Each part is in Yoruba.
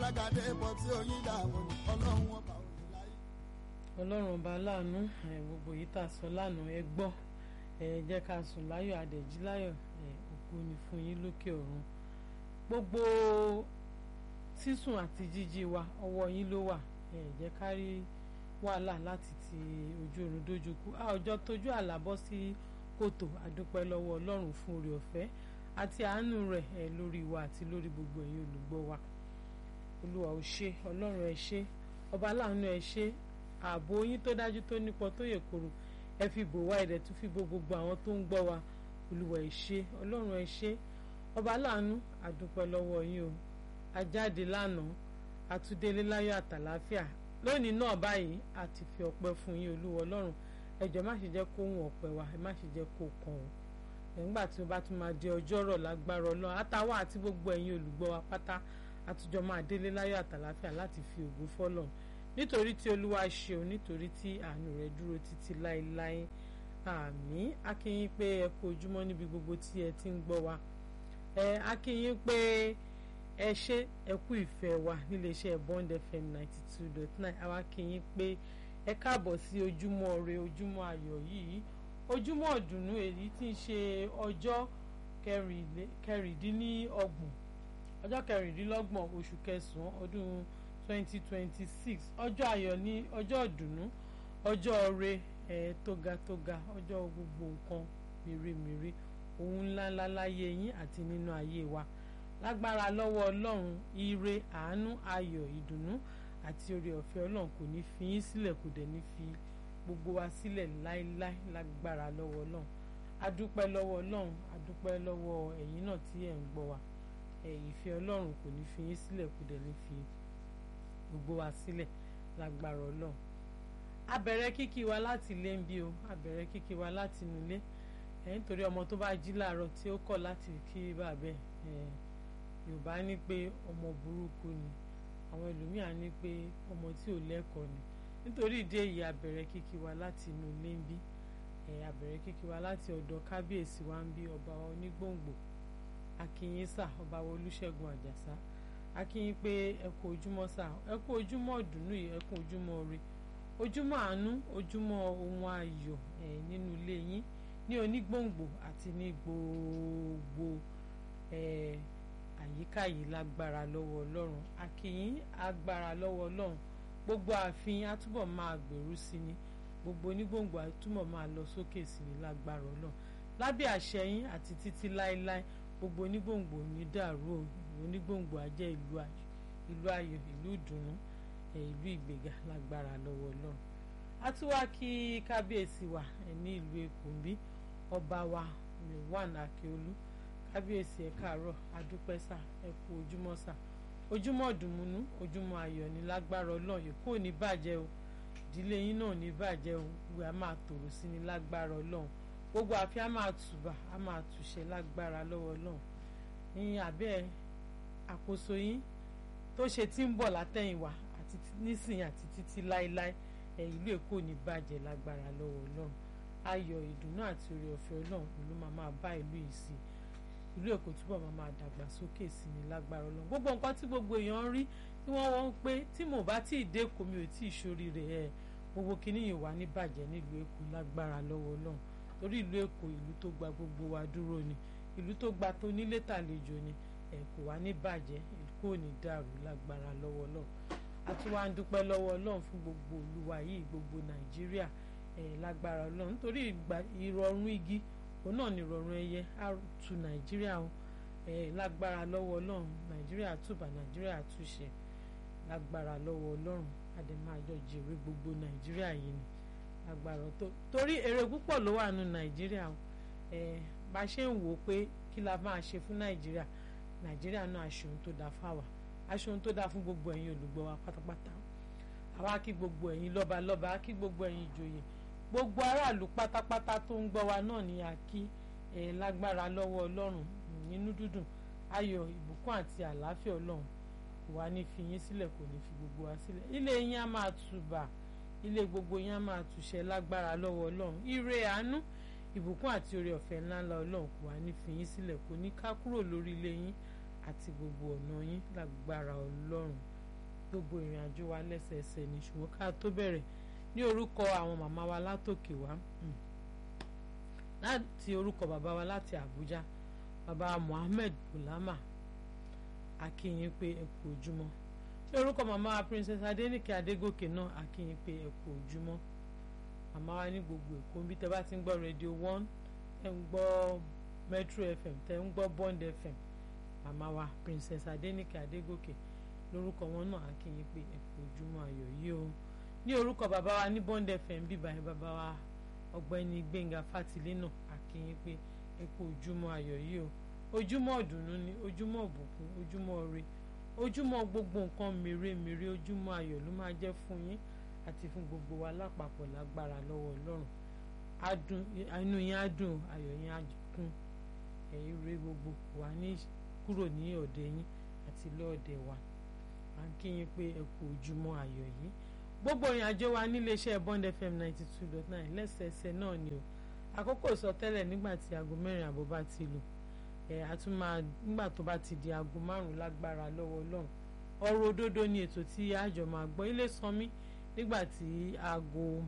alágàdé pọ̀ tí oyin dààmú ọlọ́run ọba òní láyé. ọlọ́run ọba láàánú ẹ̀, gbogbo yìí tà sọ lánàá ẹ gbọ́ ẹ jẹ́ ká sùn láyọ̀ àdẹ̀jí láyọ̀ ẹ̀, ògo ni fún yín lókè ọ̀run gbogbo sísùn àti jíjí wa ọwọ́ yín ló wà ẹ jẹ́ ká rí wàhálà láti ti ojú oorun dójú kú a ọjọ́ tójú àlá bọ́ sí kòtò àdúpẹ́ lọ́wọ́ ọlọ́run fún oore ọ̀fẹ́ àti àánú rẹ̀ ẹ̀ lórí wa àti lórí gbogbo ẹ̀yin olùgbọ́ wa olúwa ò ṣe ọlọ́run ẹ ṣé ọba láàánú ẹ ṣé ààbò yín tó dájú tó nípọn tó yè koro ẹ fi bò wá ẹ̀dẹ̀ tún fi bo gbogbo àwọn tó ń gbọ́ wa olúwa ẹ ṣé ọlọ́run ẹ ṣé ọba láàánú àdúpẹ́ lọ́wọ́ yín o ajáde lánàá àtúndélé láyọ̀ àtàláfíà lónìí náà báyìí a ti fi ọpẹ́ fún yín olúwa ọlọ́run ẹ jọ̀ọ́ má ṣe jẹ́ kó hùn ọpẹ́ wa ẹ má ṣe jẹ́ kó kàn ó nígbà tí ó bá tún máa di ọjọ́rọ̀ lágbára ọlọ́run àtàwọn àti gbogbo ẹ̀yin olùgbọ́ wa pátá àtújọ máa délé láyọ̀ àtàláfíà láti fi ògo fọ́lọ́run nítorí tí olúwa ṣeun nítorí tí àánú rẹ̀ dúró títí láéláé àmín a kí yín pé ẹ kú ojúmọ́ níbi gbogbo tí ẹ ti ń gbọ́ wa ẹ a kí yín pé ẹ ṣé ẹ kú ìfẹ́ wa níléeṣẹ́ Bond FM ninety two dot nine àwa kí yín pé ẹ káàbọ̀ sí ojúmọ́ ire ojúmọ́ ayọ̀ yìí ojúmọ́ ọ̀dùnnú èyí tí ń ṣe ọjọ́ kẹrìndínlọ́gbọ̀n ọjọ́ kẹrìndínlọ́gbọ̀n oṣù kẹsàn-án ọdún twenty twenty six ọjọ́ ayọ̀ ní ọjọ́ ọ̀dùnnú ọjọ́ ire ẹ̀ tóga-tóga ọjọ́ gbogbo nǹkan mèremère ohun ńláńlá láyé yín àti nínú ayé wa lágbára lọ́wọ́ ọlọ́run ire àánú ayọ̀ ìdùnnú àti oore ọ̀fẹ́ ọlọ́run kò ní fi yín sílẹ̀ kò dẹ̀ ní fi gbogbo wa sílẹ̀ láéláé lágbára lọ́wọ́ ọlọ́run adúpẹ́ lọ́wọ́ ọlọ́run adúpẹ́ lọ́wọ́ ẹ̀yin náà tí ẹ̀ ń gbọ́ wa ẹ̀ ìfẹ́ ọlọ́run kò ní fi yín sílẹ̀ kò dẹ̀ ní fi gbogbo wa sílẹ̀ lágbára ọlọ́run abẹ̀rẹ̀ kíkí wa láti ilé ń bí o abẹ̀rẹ̀ kíkí wa láti inú ilé ẹ̀ nítorí ọmọ tó bá jí láàárọ̀ tí ó kọ̀ láti kí bàbẹ́ ẹ̀ yorùbá ní pé ọmọ burúkú ni àwọn ẹlòmíà ní pé ọmọ tí ò lẹ́kọ̀ọ́ ni nítorí ìdí èyí abẹ̀rẹ̀ kíkí wa láti inú ilé ń bí ẹ̀ abẹ̀rẹ̀ kíkí wa láti ọ̀dọ̀ kábíyèsí wa ń bí ọba onígbòǹgbò akínyín sà ọba olúṣẹ̀gun àjàsá akínyín pé ẹ kú ojúmọ́ sà ẹ kú ojúmọ́ ọ̀dùnnú yìí ẹ kú ojúmọ́ ire ojúmọ́ àánú ojúmọ́ ohun ayọ̀ ẹ̀ nínú ilé yín ní onígbòǹgbò àti ní gbogbo ẹ̀ àyíká yìí lágbára lọ́wọ́ ọlọ́run akínyín agbára lọ́wọ́ ọlọ́run gbogbo ààfin àtúbọ̀ máa gbèrú sí ni gbogbo onígbòǹgbò àtúbọ̀ máa lọ sókè sí ni lágbára ọlọ́run lábẹ́ àṣẹ yín àti títí láéláé gbogbo onígbòǹgbò ní dàrú o onígbòǹgbò á jẹ́ ìlú ayọ̀ ìlú ìdùnnú ìlú ìgbéga lágbára lọ́wọ́ ọlọ́run a tún wá kí kábíyèsí wa ní ìlú èkó ń bí ọba wa Milwan Akíolú kábíyèsí ẹ káàárọ̀ adúpẹ́ sà ẹ kú ojúmọ́ sà ojúmọ́ dùnmúnú ojúmọ́ ayọ̀ ní lágbára ọlọ́run èkó ò ní bàjẹ́ o ìdílé yín náà ò ní bàjẹ́ o ìwé a máa tòrò sí ní lágbára ọlọ́run gbogbo àfi a máa tùbà a máa tùṣẹ lágbára lọ́wọ́ ọlọ́run ní abẹ́ àkóso yín tó ṣe tí ń bọ̀ látẹ̀yìnwá àti nísìnyí àti títí láéláé ẹ ìlú èkó ò ní bàjẹ́ lágbára lọ́wọ́ ọlọ́run ayọ̀ ìdùnnú àti oore ọ̀fẹ́ ọlọ́run ló máa máa bá ìlú yìí sí i ìlú èkó túbọ̀ máa máa dàgbà sókè sí ni lágbára ọlọ́run gbogbo nǹkan tí gbogbo èèyàn ń rí tí wọ́n wọ́n ń pé tí mo bá tí ì dé èkó mi ò tí ì ṣorí rẹ̀ ẹ̀ gbogbo kìíní yìí wà ní bàjẹ́ nílùú èkó lágbára lọ́wọ́ ọlọ́run torí ìlú èkó ìlú tó gba gbogbo wa dúró ni ìlú tó gba tó nílé tàlejò ni ẹ̀ kò wá ní bàjẹ́ kò ní dàrú lágbára lọ́wọ́ ọlọ́run a tún wá ń dúpẹ́ lọ́wọ́ ọlọ́run fún gbogbo olúwa yìí gbogbo nàìjíríà ẹ̀ lágbára ọlọ́run nítorí ìrọ̀rùn igi òun náà ni ìrọ̀rùn ẹyẹ á tu nàìjíríà o ẹ lágbára lọ́wọ́ ọlọ́run nàìjíríà túbà nàìjíríà túṣe lágbára lọ́wọ́ ọlọ́run àdèmájọ jèrè gbogbo nàìjíríà yìí ni lágbára tó torí èrè púpọ̀ ló wà nù nàìjíríà o ẹ bá ṣe ń wò ó pé kí la máa ṣe fún nàìjíríà nàìjíríà náà aṣọ ohun tó dáa fáwa aṣọ ohun tó dáa fún gbogbo ẹ̀yin olùgbọ́ wa pátápátá àwa kí gbogbo ẹ̀yin lọ́balọ́ba kí gbogbo ẹ̀yin ìjòyè gbogbo aráàlú pátápátá tó ń gbọ́ wa náà ni a kí ẹ lágbára lọ́wọ́ ọlọ́run nínú dúdùn ayọ̀ ìbùkún àti àlàáfíà ọlọ́run kò wá ní fi yín sílẹ̀ kò ní fi gbogbo wa sílẹ̀ ilé yín á máa tùbà ilé gbogbo yín á máa tùṣẹ́ lágbára lọ́wọ́ ọlọ́run ire àánú ìbùkún àti oore ọ̀fẹ́ ńláńlá ọlọ́run kò wá ní fi yín sílẹ̀ kò ní ká kúrò lórí ilé yín àti gbogbo ọ̀nà yín lágbára ọlọ́run gbogbo ìrìn àjò wa lẹ́sẹẹsẹ ní ṣùgbọ́n ká tó bẹ̀rẹ̀ ní orúkọ àwọn màmá wa látòkè wá láti orúkọ bàbá wa láti Àbújá bàbá Muhammed Bulama akínyìn pé ẹ kú ojúmọ́ ní orúkọ màmá wa Princess Adéníkè Adégòkè náà akínyìn pé ẹ kú ojúmọ́ màmá wa ní gbogbo Èkó níbi tẹ́ bá ti ń gbọ́ Radio One tẹ́ ń gbọ́ Metro FM tẹ́ ń gbọ́ Bond FM màmá wa Princess Adéníkè Adégòkè lórúkọ wọn náà akínyìn pé ẹ kú ojúmọ́ ayọ̀ yìí o ní orúkọ bàbá wa ní Bond FM bíbá yẹn bàbá wa ọ̀gbẹ́ni Gbẹ́ngà Fátìlé náà akínyìn pé ẹ kú ojúmọ́ ayọ̀ yìí o ojúmọ́ ọ̀dùnnú ni ojúmọ́ ọ̀bùkún ojúmọ́ ire ojúmọ́ gbogbo nǹkan mèremère ojúmọ́ ayọ̀ ló máa jẹ́ fún yín àti fún gbogbo wa lápapọ̀ lágbára lọ́wọ́ Ọlọ́run adùn inú yín á dùn ayọ̀ yín á kún ẹ̀yin ire gbogbo wà ní kúrò ní ọ̀dẹ̀ yín àti lọ́ọ̀dẹ̀ wa à ń kí yín pé ẹ kú ojúmọ́ ayọ̀ yìí gbogbo ìrìn àjò wa níléeṣẹ́ Bond FM ninety two dot nine lẹ́sẹẹsẹ náà ni o àkókò ìsọtẹ́lẹ̀ nígbà tí aago mẹ́rin àbọ̀ bá ti lù ẹ̀ a tún máa nígbà tó bá ti di aago márùn-ún lágbára lọ́wọ́ Ọlọ́run ọ̀rọ̀ òdodo ni ètò tí àjọ máa gbọ́ ilé sanmi nígbà tí aago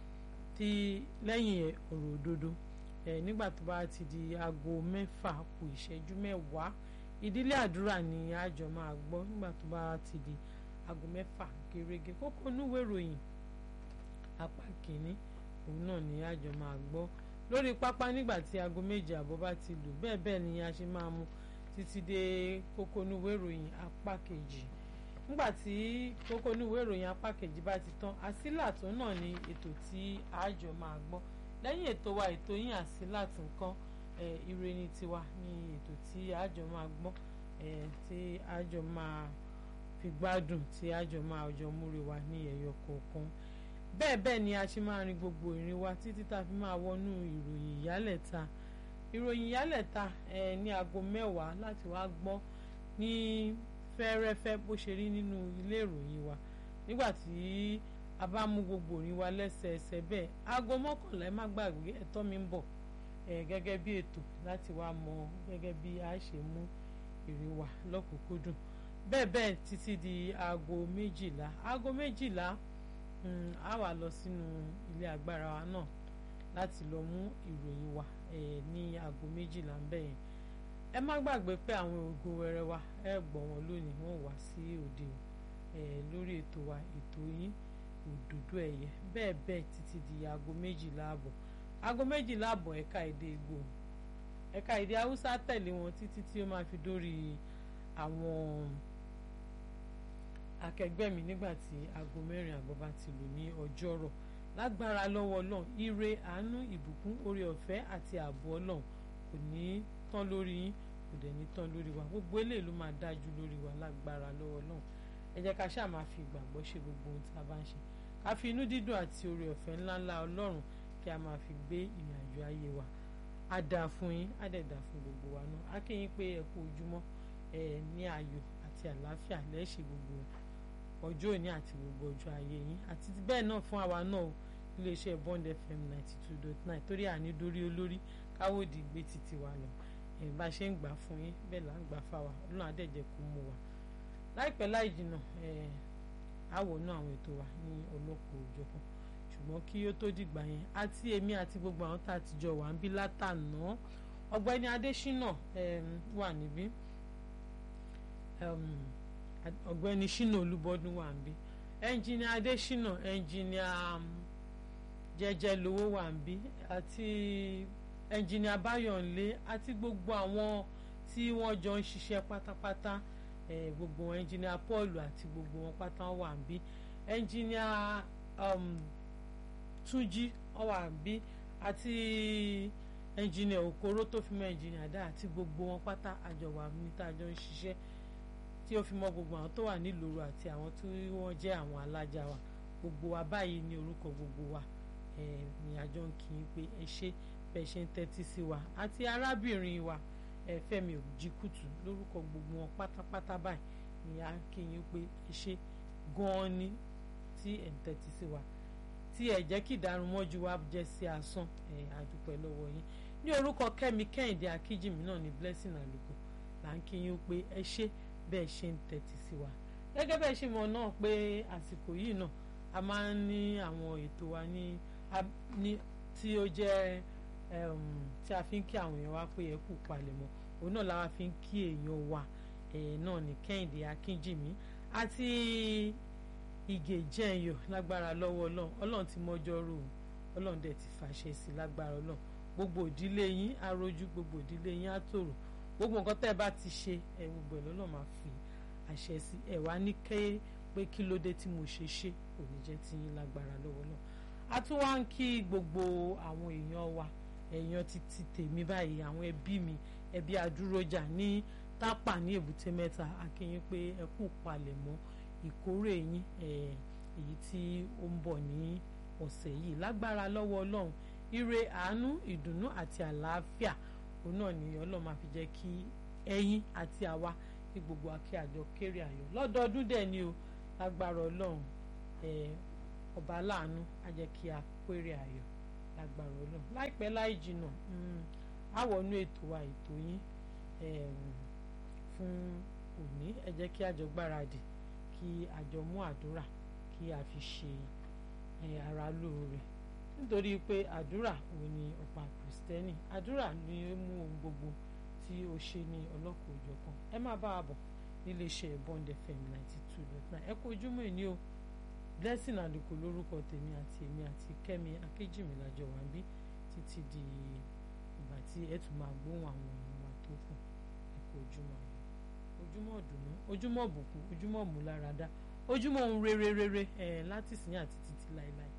tí lẹ́yìn ọ̀rọ̀ òdodo ẹ̀ nígbà tó bá ti di aago mẹ́fà kù ìṣẹ́jú mẹ́wàá ìdílé àdúrà ni àjọ máa gbọ́ nígbà tó bá ti di aago mẹ́fà gẹ́gẹ́ kókó núwèé ìròyìn apá kìíní òun náà ni àjọ máa gbọ́ lórí pápá nígbà tí aago méje àbọ̀ bá ti lù bẹ́ẹ̀ bẹ́ẹ̀ ni a ṣe máa mú títí dé kókó núwèé ìròyìn apá kejì nígbà tí kókó núwèé ìròyìn apá kejì bá ti tán àsílàtún náà ni ètò tí àjọ máa gbọ́ lẹ́yìn ètò wa ètò yín àsílàtún kan ire ni tiwa ni ètò tí àjọ máa gbọ́ tí àjọ máa fi gbádùn tí àjọ máa jọ múre wa ní ẹ̀yọ kọ̀ọ̀kan bẹ́ẹ̀ bẹ́ẹ̀ ni a ṣe máa rin gbogbo ìrìn wa títí tá a fi máa wọnú ìròyìn ìyálẹ̀ta ìròyìn ìyálẹ̀ta ẹ̀ ní aago mẹ́wàá láti wá gbọ́ ní fẹ́rẹ́fẹ́ bó ṣe rí nínú ilé ìròyìn wa nígbà tí a bá mú gbogbo ìrìn wa lẹ́sẹẹsẹ bẹ́ẹ̀ aago mọ́kànlá ẹ má gbàgbé ẹ̀tọ́ mi ń bọ̀ ẹ̀ gẹ́gẹ́ bí ètò láti wá mọ gẹ́gẹ́ bí a ṣe mú ìrìn wa lọ́kùnkúndùn bẹ́ẹ̀ bẹ́ẹ̀ títí di aago méjìlá aago méjìlá a wà lọ sínú ilé agbára wa náà láti lọ mú ìròyìn wa ní aago méjìlá ń bẹ̀ yẹn ẹ má gbàgbé pé àwọn ògo wẹrẹ wa ẹ gbọ́ wọn lónìí wọ́n wá sí òde lórí ètò wa ètò yín òdòdó ẹ̀yẹ bẹ́ẹ̀ bẹ́ẹ̀ títí di aago méjìlá àbọ̀ aago méjìlá àbọ̀ ẹ̀ka èdè Ìgbò ẹ̀ka èdè Haúsá tẹ̀lé wọn títí tí ó máa fi dórí àwọn akẹgbẹ́ mi nígbà tí aago mẹ́rin àbọ̀ bá ti lù ní ọjọ́rọ̀ lágbára lọ́wọ́ ọlọ́run ire àánú ìbùkún oore ọ̀fẹ́ àti ààbò ọlọ́run kò ní tán lórí yín kò dẹ̀ ní tán lórí wa gbogbo eléyìí ló máa dájú lórí wa lágbára lọ́wọ́ ọlọ́run ẹ jẹ́ ká ṣáà máa fi ìgbàgbọ́ ṣe gbogbo ohun tí a bá ń ṣe ká fi inú dídùn àti oore ọ̀fẹ́ ńláńlá ọlọ́run kí a máa fi gbé ìrìn àjò ayé wa á dáa fún yín á dẹ̀ dáa fún gbogbo wa náà á kí yín pé ẹ kú ojúmọ́ ẹ ní ayọ̀ àti àlàáfíà lẹ́ẹ̀ṣẹ̀ gbogbo ọjọ́ òní àti gbogbo ọjọ́ ayé yín àti bẹ́ẹ̀ náà fún àwa náà iléeṣẹ́ Bond FM ninety two dot nine torí àní dórí olórí káwọ́dì gbé títí wa lọ ẹ̀ bá ṣe ń gbà fún yín bẹ́ẹ̀ là ń gbà fáwa ọlọ́run àdẹ̀jẹ̀ kó mú wa láìpẹ́ láì jìnnà ẹ̀ àwọ̀ náà àwọn ètò wa ní ọlọ́kọ̀ òjọ̀kan ṣùgbọ́n kí ó tó dìgbà yẹn àti èmi àti gbogbo àwọn tá a ti jọ wà ń bí látàná ọ̀gbẹ́ni Adésínà wà níbí ọ̀gbẹ́ni Ṣínà Olúbọdún wà ń bí ẹnjìnìà Adésínà ẹnjìnìà jẹjẹ lówó wà ń bí àti ẹnjìnìà Báyọ̀nlé àti gbogbo àwọn tí wọ́n jọ ń ṣiṣẹ́ pátápátá gbogbo ẹnjìnìà Paul àti gbogbo wọn pátá wà ń bí ẹnjìnìà Túnjí wà ń bí àti ẹnjìnìà Òkòrò tó fi mọ́ ẹnjìnìà dá àti gbogbo wọn pátá àjọ wà níta jọ ń ṣiṣẹ́ tí ó fi mọ́ gbogbo àwọn tó wà nílùú àti àwọn tí wọ́n jẹ́ àwọn alájà wa gbogbo wa báyìí ní orúkọ gbogbo wa ní àjọ ń kí n pé ẹ ṣe bẹ́ẹ̀ ṣe ń tẹ́tí sí wa àti arábìnrin wa Fẹ́mi Òjìkùtù lórúkọ gbogbo wọn pátápátá báyìí ní à ń kí yín pé ẹ ṣe gan-an ni tí ẹ̀ ń tẹ́tí sí wa tí ẹ̀ jẹ́ kí ìdárunmọ́jú wa jẹ́ sí asán ẹ̀ àdúpẹ́ lọ́wọ́ yín ní orúkọ Kẹ́mi Kẹ́hìndé Akíjìmí náà ní Blessing Àlùkò là ń kí yín pé ẹ ṣe bẹ́ẹ̀ ṣe ń tẹ́tí sí wa gẹ́gẹ́ bẹ́ẹ̀ ṣe mọ̀ náà pé àsìkò yìí náà a máa ń ní àwọn ètò wa ní ní tí ó jẹ́ tí a fi ń kí àwọn èèyàn wa pé ẹ kú palẹ̀mọ́ òun náà la wá fi ń kí èèyàn wa náà ní Kẹ́hìndé Akínjìmí àti Ìgè Jẹ́nyọ̀ lágbára lọ́wọ́ Ọlọ́run Ọlọ́run ti mọ́jọ́ rò Ọlọ́run dẹ̀ ti fàṣẹ sí lágbára Ọlọ́run gbogbo ìdílé yín arójú gbogbo ìdílé yín á tòrò gbogbo nǹkan tẹ́ ẹ bá ti ṣe ẹ gbogbo ẹ̀ lọ́nà máa fi àṣẹ sí ẹ wá ní ké pé kí ló dé tí mo ṣe ṣe kò ní jẹ́ tí yín lágbára lọ́wọ́ náà a tún wá ń kí gbogbo àwọn èèyàn wa èèyàn ti ti tèmi báyìí àwọn ẹbí mi ẹbí adúrójà ní tápà ní èbúté mẹ́ta akínyín pé ẹ kú palẹ̀mọ́ ìkórè yín èyí tí ó ń bọ̀ ní ọ̀sẹ̀ yìí lágbára lọ́wọ́ ọlọ́run ire àánú ìdùnnú àti àlàáfíà òun náà ni ọlọ́run máa fi jẹ́ kí ẹ̀yin àti àwa ní gbogbo akẹ́ àjọ kéré ayọ̀ lọ́dọọdún dẹ̀ ni o lágbára ọlọ́run ọba aláàánú á jẹ́ kí a kéré ayọ̀ lágbára ọlọ́run láìpẹ́ láì jìnnà á wọnú ètò wa ètò yín fún òní ẹ jẹ́ kí a jọ gbáradì kí a jọ mú àdúrà kí a fi ṣe ara lóore nítorí pé àdúrà òun ni ọ̀pá kìrìsìtẹ́nì àdúrà ni ó mú ohun gbogbo tí ó ṣe ní ọlọ́kọ̀ òjọ̀kan ẹ má bá a bọ̀ nílé iṣẹ́ Bond FM ninety two dot nine ẹ kú ojúmọ́ ìní o blessing àdìkù lórúkọ tèmi àti èmi àti Kẹ́mi Akéjìmí lájọ wà ń bí títí di ìgbà tí ẹ tún máa gbóhùn àwọn èèyàn wa tó kù ẹ kú ojúmọ́ ayọ̀ ojúmọ́ ọ̀dùnnú ojúmọ́ ọ̀bùkún ojúmọ́ ọ̀múláradá ojúmọ́ ohun rere rere ẹ̀ láti sìn àti títí láéláé